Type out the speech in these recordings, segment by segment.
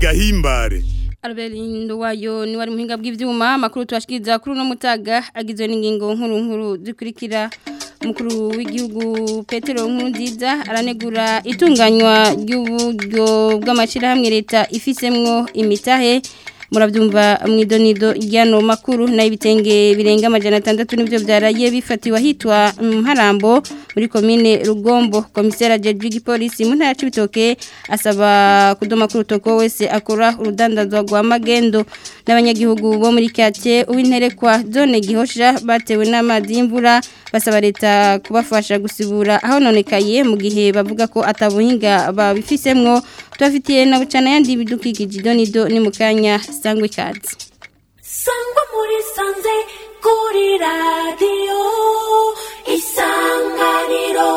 gahimbare Albert Nduwayo ni wari muhinga bw'ivyuma makuru twashikiriza kuri no mutaga agizwe n'ingingo nkuru nkuru zikurikira umukuru w'igihugu Petero Nkurunziza aranegura itunganywa ry'uburyo bw'amashirahamwe leta ifisemwo imitahe murabyumva mwidonido ryano makuru na ibitenge birenga amajana atandatu nivyo byaraye bifatiwe hitwa Mparambo muri komine Rugombo komisera Jeje gipolisi mu ntara cibitoke asaba kudoma kuri utoko wese akora urudandazwa rwa magendo n'abanyagihugu bo muri kate uwinterekwa zone gihosha batewe n'amazi y'imvura basaba leta kubafasha gusibura aho nonekaye mu gihe bavuga ko atabuhinga babifisemwo tubafitiye na bucana yandi bidukikije idonido ni mu kanya sangwa ikaze sangwa muri sanze kuri radiyo isanganiro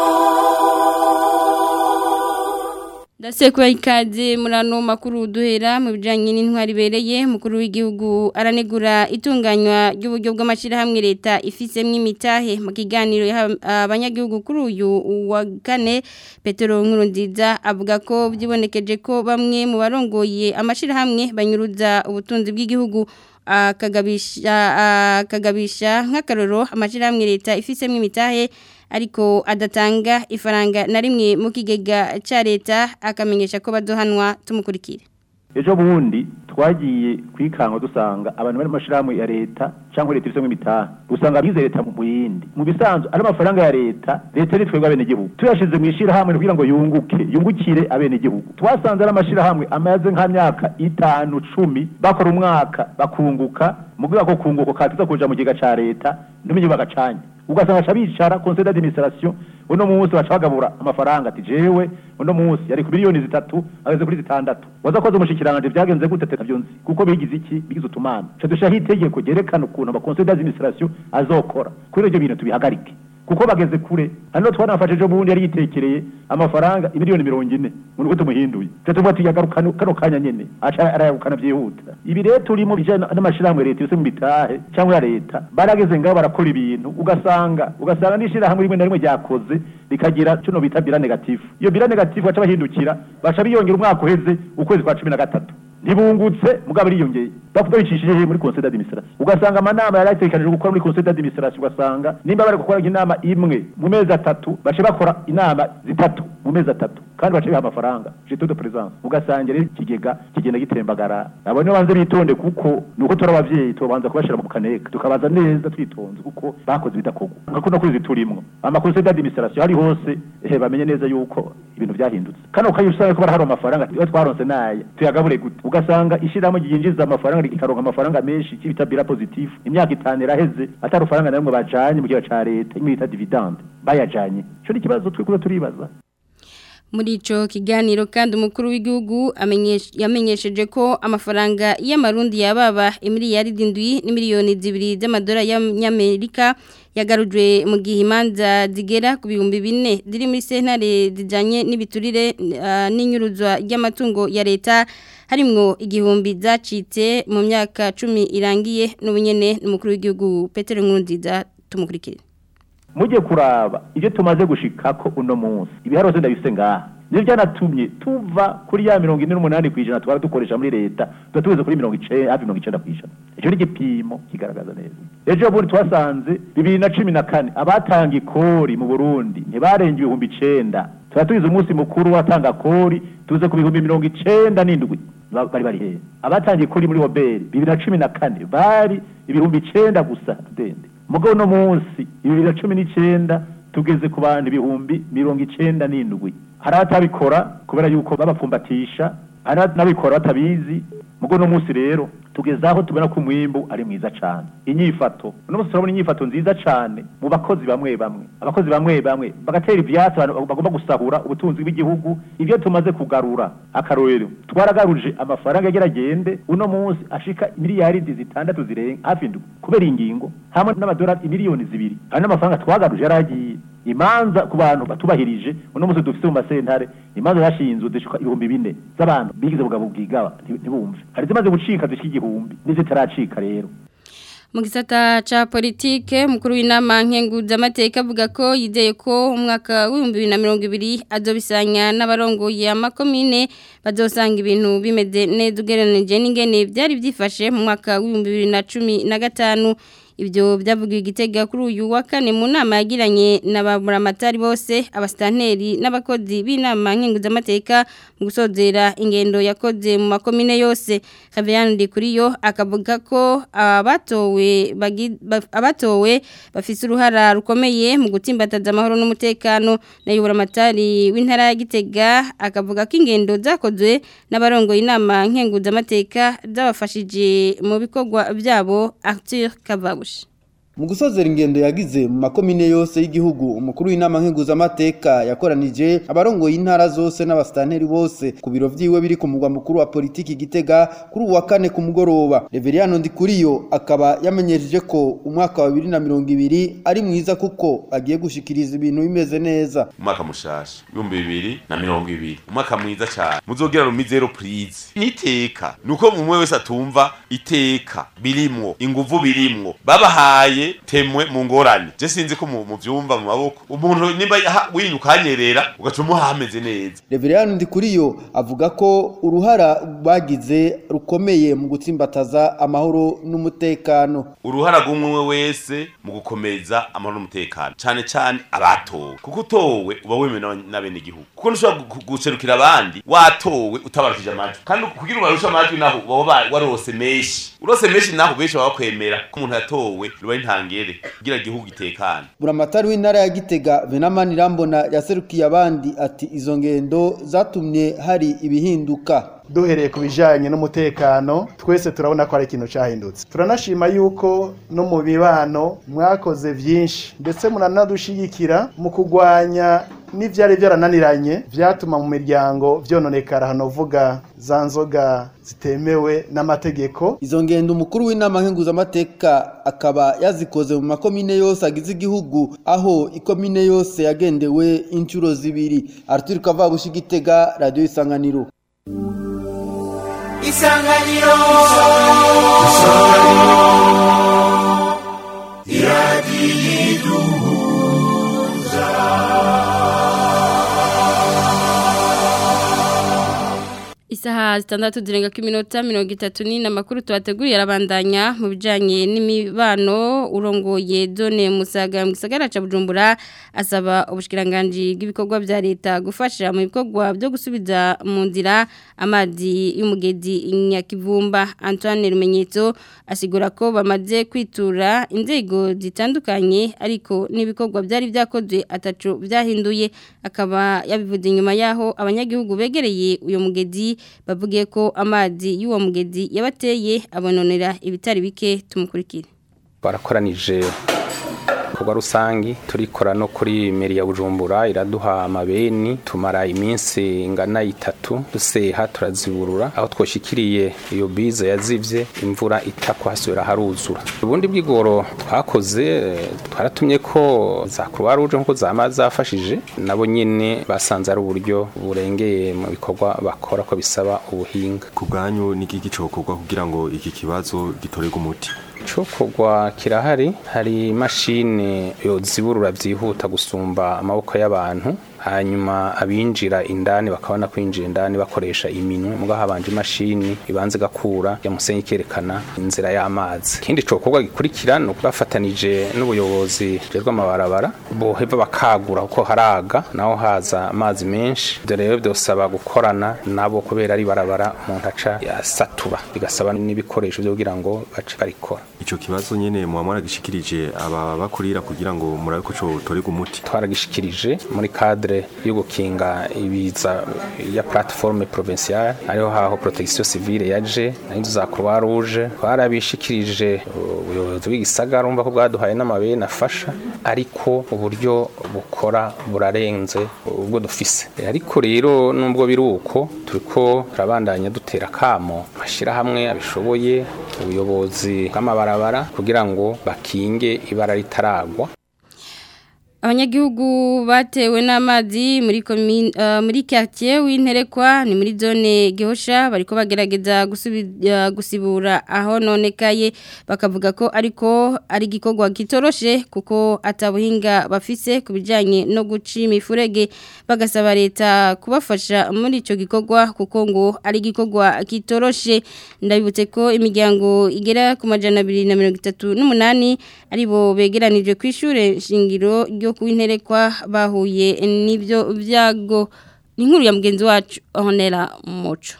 Ndasekuwa ikaze murano makuru duhera mu bijanye n'intwari bereye mukuru w'igihugu aranegura itunganywa ry'uburyo bw'amashirahamwe leta ifisemwe imitahe mu kiganiro abanyagihugu kuri uyu wa kane Petero Nkurunziza avuga ko byibonekeje ko bamwe mu barongoye amashirahamwe banyuruza ubutunzi bw'igihugu akagabisha akagabisha nk'akaroro amashirahamwe leta ifisemwe imitahe ariko adatanga ifaranga na rimwe mu kigega cya leta akamenyesha ko baduhanwa tumukurikire ejo bundi twagiye kwikanga dusanga abantu bari mu mashyirahamwe ya leta cyangwa leta ifite imitaha usanga abize leta mu yindi mu bisanzwe ari amafaranga ya leta leta ni twebwe abenegihugu tuyashize mu ishyirahamwe kugira ngo yunguke yungukire abenegihugu twasanze ari amashyirahamwe amaze nk'amyaka itanu cumi bakora umwaka bakunguka mu rwego rwo kunguka katiza kuja mu kigega cya leta n'umenye bagacanye ugasanga aca bicara conseil d'administration uno munsi baca bagabura amafaranga ati jewe uno munsi yari ku miliyoni zitatu ageze kuri zitandatu waza koza umushikiranganje byagenze gute teta byonzi kuko bigize iki bigize utumana ca dushaho itegeko ryerekana ukuntu ama conseil d'administration azokora kuri ibyo bintu tubihagarike kuko bageze kure hano twanafashe ejo bundi yari yitekereye amafaranga imiliyoni mirongo ine mu nuko tumuhinduye twe tuvuga ati yagarukana kano kanya nyene aca arayagukana byihuta ibi rero turimo bijana n'amashirahamwe leta yose mu bitahe cyangwa ya leta barageze ngaho barakora ibintu ugasanga ugasanga n'ishirahamwe rimwe na rimwe ryakoze rikagira cuno bita bira negatifu iyo bira negatifu baca bahindukira baca biyongera umwaka uheze ukwezi kwa cumi na gatatu ntibungutse mugabo ariyongeye bavuga bicishije muri conseil d'administration ugasanga amanama yari ategekanijwe gukora muri conseil d'administration ugasanga nimba bari gukora inama imwe mu mezi atatu bace bakora inama zitatu mu mezi atatu kandi bace biha amafaranga jeto de présence ugasanga rero ikigega kigenda gitembagara abo nibo banze bitonde kuko nuko turi abavyeyi tubanza kubashira mu kaneka tukabaza neza twitonze kuko bakoze bidakorwa nka kuno kwezi turimwo ama conseil d'administration hari hose ehe bamenye neza yuko ibintu byahindutse kano kayo usanga ko barahari amafaranga iyo twaronse naye tuyagabure gute ugasanga ishiramo ryinjiza amafaranga rikaronka amafaranga menshi kibita bira positif imyaka itanu iraheze atari ufaranga namwe bajanye mu gihe ca leta imwe bita dividende bayajanye ico ni ikibazo twikuza turibaza muri ico kiganiro kandi umukuru w'igihugu yamenyesheje ko amafaranga y'amarundi yababa imiliyaridi indwi n'imiliyoni zibiri z'amadolari y'amerika yagarujwe mu gihe imanza zigera ku bihumbi bine ziri muri sentare zijyanye n'ibiturire n'inyuruzwa ry'amatungo ya leta harimwo igihumbi zacitse mu myaka cumi irangiye n'ubunyene n'umukuru w'igihugu Petero Nkurunziza tumukurikire mujye kuraba ibyo tumaze gushikako uno munsi ibiharose ndabise ngaha nibyo byanatumye tuva kuri ya mirongo ine n'umunani ku ijana twara dukoresha muri leta tuba tugeze kuri mirongo icenda hafi mirongo icenda ku ijana icyo ni igipimo kigaragaza neza ejo bundi twasanze bibiri na cumi na kane abatanga ikori mu burundi ntibarenga ibihumbi icenda tuba tugize umunsi mukuru watanga kori tuze ku bihumbi mirongo icenda n'indwi bari bari hehe abatanga ikori muri hoberi bibiri na cumi na kane bari ibihumbi icenda gusa dende mugabo uno munsi bibiri na cumi n'icenda tugeze ku bantu ibihumbi mirongo icenda n'indwi hari abatabikora kubera yuko babapfumbatisha hari n'abikora batabizi mugo no munsi rero tugeze aho tubona ko umwimbu ari mwiza cyane inyifato uno munsi turabona inyifato nziza cyane mu bakozi bamwe bamwe abakozi bamwe bamwe bagatera ivyatsi abantu bagomba gusahura ubutunzi bw'igihugu ibyo tumaze kugarura akarorero twaragaruje amafaranga agera agende uno munsi ashika miliyaridi zitandatu zirenga hafi indwi kubera ingingo hamwe n'amadolari imiliyoni zibiri hari n'amafaranga twagaruje yaragiye imanza ku bantu batubahirije uno munsi dufite mu masentare imanza zashinzwe zishika ibihumbi bine z'abantu bigize bugabo bwigaba ntibumve hari zimaze gucika zishika igihumbi n'izitaracika rero mu gisata ca politike mukuru w'inama nkenguzamateka avuga ko yizeye ko umwaka w'ibihumbi bibiri na mirongo ibiri azobisanya n'abarongoye amakomine bazosanga ibintu bimeze neza ugereranije n'ingene byari byifashe mu mwaka w'ibihumbi bibiri na cumi na gatanu ibyo byavugiwe igitega kuri uyu wa kane mu nama yagiranye n'abamuramatari bose abasitanteri n'abakozi b'inama nkenguzamateka mu gusozera ingendo yakoze mu makomine yose Xavier Ndikuriyo akavuga ko abatowe bagi- baf- abatowe bafise uruhara rukomeye mu gutsimbataza amahoro n'umutekano nayobora amatari w'intara ya Gitega akavuga ko ingendo zakozwe n'abarongoye inama nkenguzamateka zabafashije mu bikorwa byabo Arthur Kavabushi Mu gusozera ingendo yagize mu makomine yose y'igihugu umukuru w'inama nkenguzamateka yakoranije abarongoye intara zose n'abasitanteri bose ku biro vyiwe biri ku mugwa mukuru wa politiki Gitega kuri uwa kane ku mugoroba Reveriyano Ndikuriyo akaba yamenyesheje ko umwaka wa 2020 ari mwiza kuko agiye gushikiriza ibintu bimeze neza umwaka mushasha ibihumbi bibiri na mirongo ibiri umwaka mwiza cyane muzogira rumizero purize n'iteka nuko umwe wese atumva iteka birimwo inguvu birimwo babahaye temwe mu ngorane je sinzi ko mu mu vyumva mu maboko umuntu nimba yaha- winyuka hanyerera ugaca umuha hameze neza Reveriyano Ndikuriyo avuga ko uruhara bagize rukomeye mu gutsimbataza amahoro n'umutekano uruhara rw'umwe wese mu gukomeza amahoro n'umutekano cyane cyane abatowe kuko utowe uba wemewe n'aba- n'abenegihugu kuko ntushobora gu- guserukira abandi watowe utabarukije amajwi kandi kugira ubarushe amajwi naho uba waba warose menshi urose menshi naho benshi baba bakwemera ko umuntu yatowe ruba ari ntangere kugira igihugu gitekane Buramatari w'intara ya Gitega Venamani Rambona yaserukiye abandi ati izo ngendo zatumye hari ibihinduka duhereye ku bijyanye n'umutekano twese turabona ko ari ikintu cyahindutse turanashima yuko no mu bibano mwakoze byinshi ndetse muranadushyigikira mu kurwanya n'ibyari byarananiranye byatuma mu miryango byononekara hano uvuga za nzoga zitemewe n'amategeko Izo ngendo umukuru w'inama nkenguzamateka akaba yazikoze mu makomine yose agize igihugu aho ikomine yose yagendewe inshuro zibiri Arthur Kavabushi Gitega Radio Isanganiro isanganiro Isaha zitandatu zirenga ko iminota mirongo itatu ni amakuru tubateguriye arabandanya mu bijyanye n'imibano urongoye zone musaga mu gisagara cya bujumbura asaba ubushyikiranganji bw'ibikorwa bya leta gufasha mu bikorwa byo gusubiza mu nzira amazi y'umugezi nyakivumba Antoine Rumenyetso asigura ko bamaze kwitura inzego zitandukanye ariko n'ibikorwa byari byakozwe atacu byahinduye akaba yabivuze inyuma yaho abanyagihugu begereye uyu mugezi bavugiye ko amazi y'uwo mugezi yabateye abononera ibitari bike tumukurikire barakoranije ibikorwa rusangi turikora no kuri meri ya bujumbura iraduha amabeni tumara iminsi ingana itatu duseha turaziburura aho twoshikiriye iyo bize yazivye imvura itakwasubira haruzura ubundi bw'igoro twakoze eh, twaratumye ko za croix rouge nkuko zama zafashije nabo nyene basanze ari uburyo burengeye mu bikorwa bakora ko bisaba ubuhinga ku bwanyu ni iki gicokorwa kugira ngo iki kibazo gitorerwe umuti Cokorwa kirahari hari imashini yoziburura byihuta gusumba amaboko y'abantu hanyuma abinjira indani bakabona kwinjira indani bakoresha iminwe muga habanje imashini ibanze gakura ya musenyi ikerekana inzira y'amazi ikindi cokorwa gikurikira no bafatanije n'ubuyobozi bw'amabarabara boheva bakagura kuko haraga naho haza amazi menshi ibyo rero byosaba gukorana nabo kubera ari barabara umuntu aca yasatura bigasaba n'ibikoresho byo kugira ngo bace barikora ico kibazo nyene muba mwaragishikirije aba bakurira kugira ngo murabe ko cotorerwa umuti twaragishikirije muri cadre yo gukinga ibiza ya plateforme provinciale ariho haho protection civile yaje n'inzu za croix rouge twarabishikirije ubuyobozi bw'igisagara umva ko bwaduhaye n'amabeni afasha ariko uburyo bukora burarenze ubwo dufise ariko rero nubwo biri uko turiko turabandanya dutera kamo mashyira hamwe abishoboye ubuyobozi bw'amabarabara kugira ngo bakinge ibara ritaragwa abanyagihugu batewe n'amazi muri komine uh, muri quartier w'interekwa ni muri zone Gihosha bariko bagerageza gusubira gusibura aho nonekaye bakavuga ko ariko ari gikorwa kitoroshe kuko atabuhinga bafise kubijanye no guca imifurege bagasaba leta kubafasha muri ico gikorwa kuko ngo ari gikorwa kitoroshe ndabibutse ko imiryango igera ku majana 238 aribo begeranije kwishure shingiro ryo kuwinterekwa bahuye n'ibyo byago ni nkuru ya mugenzi wacu honera muco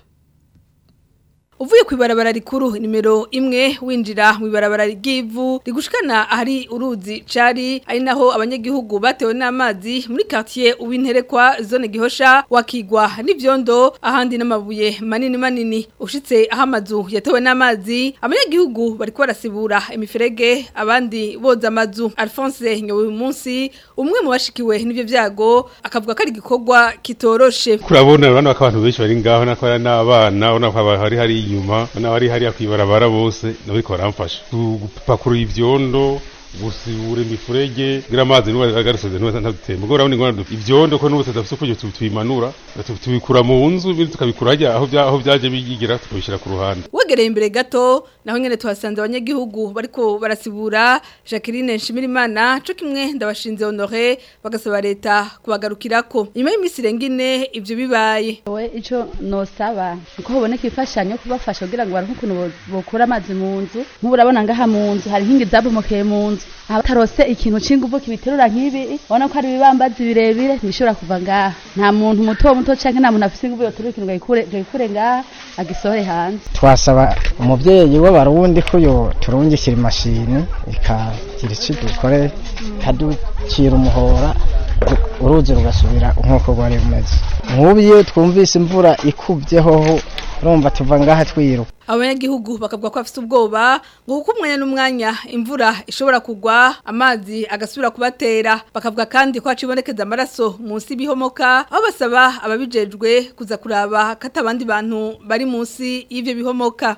uvuye ku ibarabara rikuru nimero imwe winjira mu ibarabara ry'ivu rigushikana ahari uruzi cari ari naho abanyagihugu batewe n'amazi muri quartier uwinterekwa zone gihosha wakigwa n'ivyondo ahandi n'amabuye manini manini ushitse aho amazu yatewe n'amazi abanyagihugu bariko barasibura imiferege abandi boza amazu Alphonse nyowe uyu munsi umwe mu bashikiwe n'ivyo vyago akavuga ko ari igikorwa kitoroshe kurabona urabona ko abantu benshi bari ngaho nako ari n'abana urabona ko hari hari inyuma n'abari hariya kwibarabara bose nabo ariko baramfasha gupakurura ivyondo gusibura imifurege kugira amazi nuba agarusoze nuba ntadutemba ubwo urabona ingona dufite ivyondo ko n'ubu tudafite uko tubimanura tubikura mu nzu ibindi tukabikura hajya aho bya aho byaje bigira tukabishyira ku ruhande wegereye imbere gato naho nyene tuhasanze abanyagihugu bariko barasibura Jacqueline Nshimirimana cyo kimwe ndabashinze honore bagasaba leta kubagarukirako nyuma y'iminsi irengine ivyo bibaye we ico nosaba uko haboneka ifashanyo kubafasha kugira ngo baronke ukuntu bokura amazi mu nzu nk'ubu urabona ngaha mu nzu hari inkingi zabomokeye mu nzu abatarose ikintu c'inguvu kibiterura nk'ibi ubona ko hari ibibambazi birebire ntibishobora kuva ngaha nta muntu muto muto canke nta muntu afise inguvu yoterura ikintu gayikure ngaha agisohore hanze twasaba umuvyeyi w'abarundi ko yo turungikira imashini ikagira ico dukore ikaducira umuhora uruzi rugasubira nk'uko rwari rumeze nk'ubu iyo twumvise imvura ikubyeho urumva tuva ngaha twiruka abanyagihugu bakavuga ko bafite ubwoba ngo kuko umwanya n'umwanya imvura ishobora kugwa amazi agasubira kubatera bakavuga kandi ko hacibonekeza amaraso munsi y'ibihomoka aho basaba ababijejwe kuza kuraba ko atabandi bantu bari munsi y'ivyo bihomoka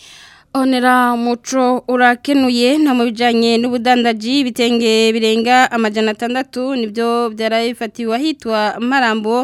Onera muco urakenuye nta mu bijanye n'ubudandaji bitenge birenga amajana atandatu nibyo byarabifatiwe ahitwa Marambo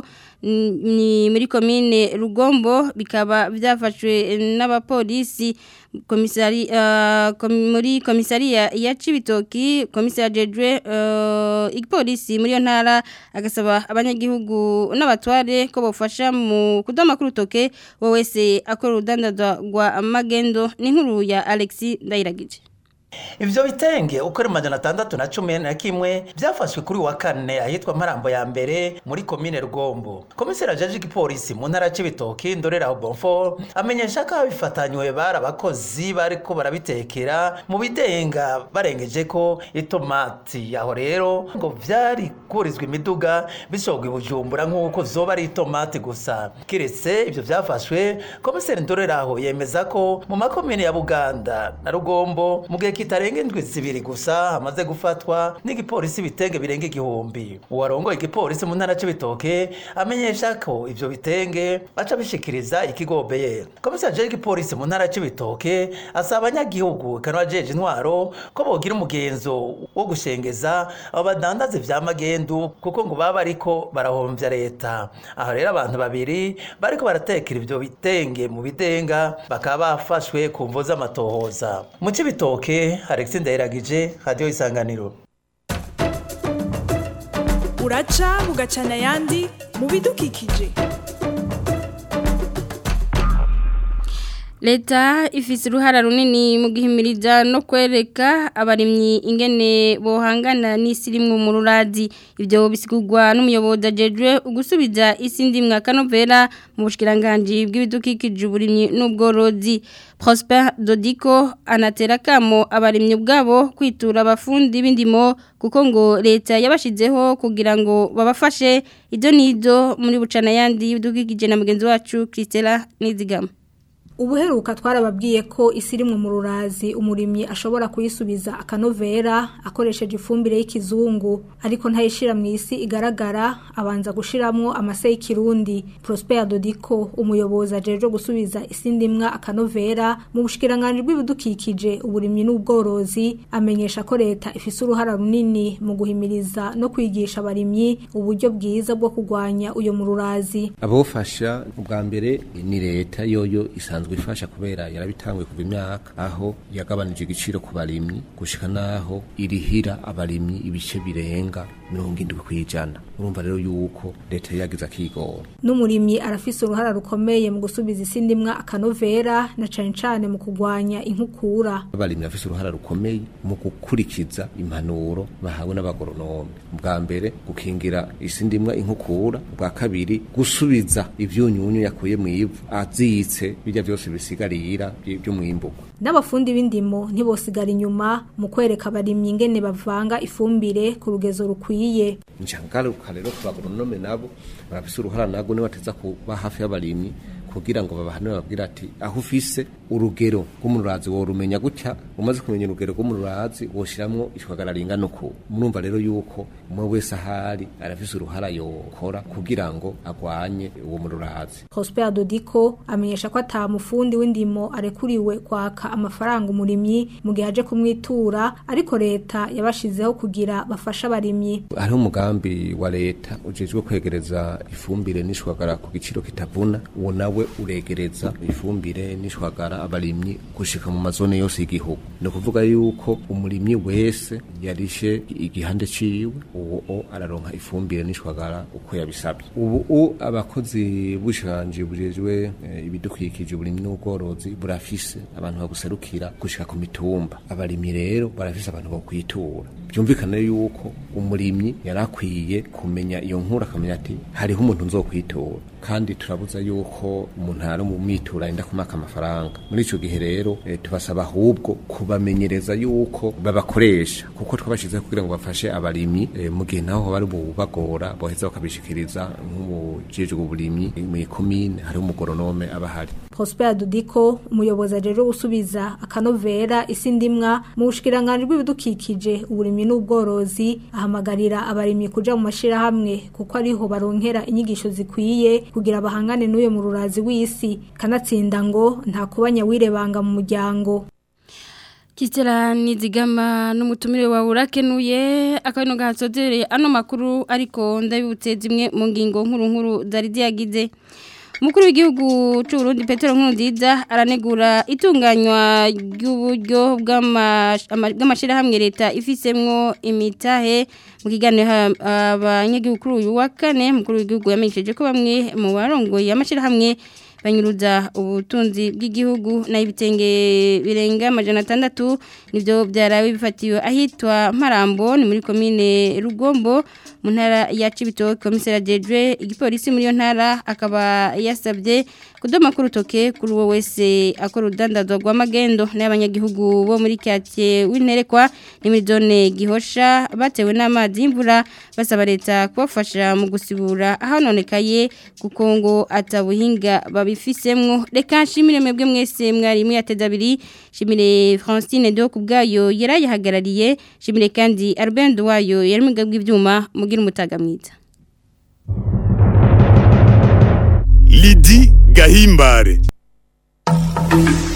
ni muri komine Rugombo bikaba byafashwe n'abapolisi komisari uh, kom, muri komisariya ya Cibitoki komisari Jedwe uh, igipolisi muri yo ntara agasaba abanyagihugu n'abatware ko bofasha mu kudoma kurutoke wo wese akora urudandazwa rwa magendo ni nkuru ya Alexis Ndayiragije Ivyo bitenge uko ari majana atandatu na cumi na kimwe byafashwe kuri wa kane ahitwa Marambo ya mbere muri komine Rugombo. Komisera Jaji Gipolisi mu ntara c'ibitoki Ndorera Bonfort amenyesha ko abifatanywe bari abakozi bariko barabitekera mu bidenga barengeje ko itomati yaho rero ngo vyari kurizwa imiduga bishogwa ibujumbura nk'uko vyoba ari itomati gusa. Kiretse ivyo vyafashwe komisera Ndorera aho yemeza ko mu makomine ya Buganda na Rugombo mu gihe kitarenga indwi zibiri gusa hamaze gufatwa n'igipolisi bitenge birenga igihumbi uwarongoye igipolisi mu ntara c'ibitoke amenyesha ko ivyo bitenge aca bishikiriza ikigo BR komisari jeje igipolisi mu ntara c'ibitoke asaba abanyagihugu kanwa jeje intwaro ko bogira umugenzo wo gushengeza abo badandaza vya magendu kuko ngo baba ariko barahomvya leta aho rero abantu babiri bariko baratekera ivyo bitenge mu bidenga bakaba bafashwe ku mvo z'amatohoza mu c'ibitoke Alexis Ndayiragije Radio Isanganiro uraca bugacana ayandi mu bidukikije leta ifise uruhara runini mu gihimiriza no kwereka abarimyi ingene bohangana n'isi rimwe mu ruradi ibyo bisigurwa n'umuyobozi ajejwe ugusubiza isi ndimwa kanovera mu bushikiranganje bw'ibidukikije uburimyi n'ubworozi Prosper Dodiko anatera kamo abarimyi ubwabo kwitura abafundi b'indimo kuko ngo leta yabashizeho kugira ngo babafashe ido nido muri bucana yandi y'ibidukikije na mugenzi wacu Christella Nizigama ubuheruka twarababwiye ko isi irimwo mu rurazi umurimyi ashobora kuyisubiza akanovera akoresheje ifumbire y'ikizungu ariko ntayishira mu isi igaragara abanza gushiramwo amase y'ikirundi Prosper Dodiko umuyobozi ajeje gusubiza isi ndimwa akanovera mu bushikiranganje bw'ibidukikije uburimyi n'ubworozi amenyesha ko leta ifise uruhara runini mu guhimiriza no kwigisha abarimyi uburyo bwiza bwo kurwanya uyo mu rurazi abofasha ubwa mbere ni leta yoyo isanzwe ifasha kubera yarabitanguye kuva imyaka aho yagabanije igiciro ku barimyi gushika naho irihira abarimyi ibice birenga mirongo indwi kw'ijana urumva rero yuko leta yagize akigora n'umurimyi arafise uruhara rukomeye mu gusubiza isi ndimwa akanovera na cane cane mu kurwanya inkukura abarimyi bafise uruhara rukomeye mu gukurikiza impanuro bahawe n'abagoronome bwa mbere gukingira isi ndimwa inkukura bwa kabiri gusubiza ivyunyunyu yakuye mu ivu azitse bijya byose bisigarira byo mwimbuko n'abafundi b'indimo ntibosigara inyuma mu kwereka abarimyi ingene bavanga ifumbire ku rugezo rukwiye ncangaruka rero ku bagoronome nabo barafise uruhara nago niwe bateza kuba hafi y'abarimyi kugira ngo babahane babwira ati aho ufise urugero rw'umurazi worumenya gutya umaze kumenya urugero rw'umurazi woshiramwo ishwagara ringana uku murumva rero yuko umwe wese ahari arafise uruhara yokora kugira ngo agwanye uwo murazi Prosper Dodiko amenyesha ko ata mufundi w'indimo arekuriwe kwaka amafaranga umurimyi mu gihe aje kumwitura ariko leta yabashizeho kugira bafasha abarimyi hariho umugambi wa leta ujejwe kwegereza ifumbire n'ishwagara ku giciro kitavuna uwo nawe uregereza ifumbire n'ishwagara abarimyi gushika mu mazone yose y'igihugu ni ukuvuga yuko umurimyi wese yarishe igihande ciwe uwo araronka ifumbire n'ishwagara uko yabisabye ubu abakozi b'ubushanje bujejwe ibidukikije uburimyi n'ubworozi burafise abantu baguserukira gushika ku mitumba abarimyi rero barafise abantu bo kwitura byumvikane yuko umurimyi yarakwiye kumenya iyo nkuru akamenya ati hariho umuntu nzokwitura kandi turabuza yuko umuntu ari mu mitura yenda kumaka amafaranga muri ico gihe rero e, tubasaba ahubwo kubamenyereza yuko babakoresha kuko twabashizeho kugira ngo bafashe abarimyi e, mu gihe naho bari bubagora boheza bakabishikiriza nk'umujejwe uburimyi mu ikomine hari umugoronome abahari Prosper Dudiko umuyobozi ajeje gusubiza akanovera isi ndimwa mu bushikiranganje bw'ibidukikije uburimyi n'ubworozi ahamagarira abarimyi kuja mu mashira hamwe kuko ariho baronkera inyigisho zikwiye kugira bahangane n'uyo mu rurazi w'isi kanatsinda ngo nta kubanya wirebanga mu muryango Kitera nizigama n'umutumire wawe urakenuye akabino gahasodereye ano makuru ariko ndabibutse zimwe mu ngingo nkuru nkuru zari ziyagize Umukuru w'igihugu cy'u Burundi Petero Nkurunziza aranegura itunganywa ry'uburyo bw'amashirahamwe leta ifisemwo imitahe mu kiganiro abanyagihugu kuri uyu wa kane umukuru w'igihugu yamenyesheje ko bamwe mu barongoye amashirahamwe banyuruza ubutunzi bw'igihugu na ibitenge birenga amajana atandatu nibyo byarawe bifatiwe ahitwa Marambo ni muri komine Rugombo mu ntara ya Cibitoke komisera Dejwe igipolisi muri yo ntara akaba yasabye kudoma ku rutoke kuri uwo wese akora urudandazwa rw'amagendo n'abanyagihugu bo muri quartier w'interekwa ni muri zone gihosha batewe n'amazi y'imvura basaba leta kubafasha mu gusibura ahanonekaye kuko ngo atabuhinga babifisemwo reka nshimire mwebwe mwese mwari mwateze abiri shimire Francine do kubgayo yarayihagarariye shimire kandi Albert wayo yari mu bw'ibyuma mugira umutaga mwiza Lidi Gahimbare